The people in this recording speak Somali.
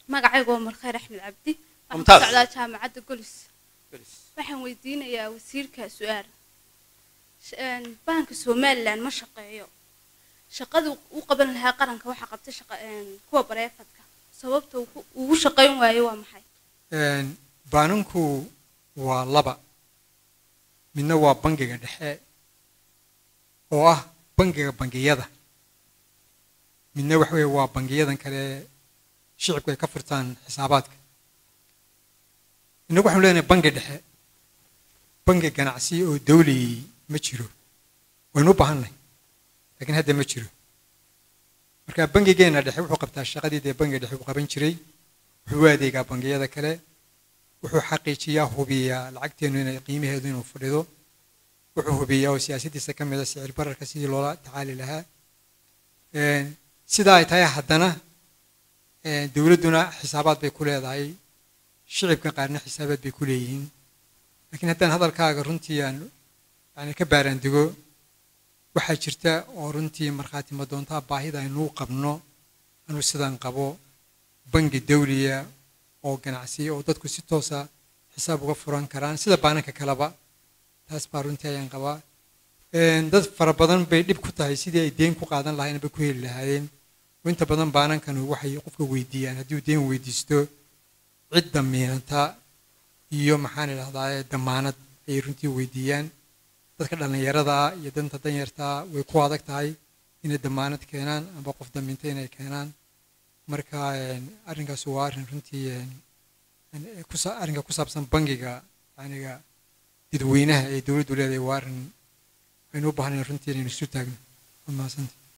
magacaygu waa markhayr axmed cabdi waxaan ku Mumtaaz. socdaa jaamacadda golis waxaan weydiinayaa wasiirka su-aal Sh- een, baanka somalilan ma shaqeeyo shaqadu u qaban lahaa qaranka waxaa qabta shaqa- een, kuwa bareefadka sababta uu ku- ugu shaqayn waayo waa maxay Een, baananku waa laba midna waa bangiga dhexe oo ah bangiga bangiyada midna waxa weeye waa bangiyadan kale shicibku ay ka furtaan xisaabaadka innagu waxaanu leenahay bangi dhexe bangi ganacsi oo dawli ma jiro waynu u baahannahay laakiin hadda ma jiro marka bangigeenna dhexe wuxuu qabtaa shaqadii dee bangiga dhexe uu qaban jiray wuxuu u adeegaa bangiyada kale wuxuu xaqiijiyaa hubiyaa lacagteennu inay qiimaheedu inuu fadhido wuxuu hubiyaa oo siyaasaddiisa ka mid a sicir bararka sidii loola tacaali lahaa Een, sidaa ay tahay haddana een, dowladduna xisaabaad bay ku leedahay shicibka qaarna xisaabaad bay ku leeyihiin laakiin haddaan hadalkaaga runtii aan yani ka baaraandigo waxaa jirta oo runtii markhaati madoontaa baahida aynuu qabno anuu sidaan qabo bangi dawliya oo ganacsi oo dadku si toosa xisaab uga furan karaan sida baananka kaleba taas baa runtii ayaan qabaa Een, dad fara badan bay dhib ku tahay sidii ay deen ku qaadan lahaayeen bay ku heli lahaayeen oo inta badan baanankanu waxay qofka weydiiyaan haddii uu deen weydiisto cid damiinanta iyo maxaan idhahdaa damaanad ayay runtii weydiiyaan dadka dhallinyarada ah iyo danta danyarta ah way ku adag tahay inay damaanad keenaan amba qof damiinta inay keenaan marka een, arrinkaas waa arrin runtii een, een, ee ku sa- arrinka ku saabsan bangiga yaniga dadweynaha ee dowladdu leedahay waa arrin aynu u baahnayn runtii inaynu isu taagno waa mahadsantahay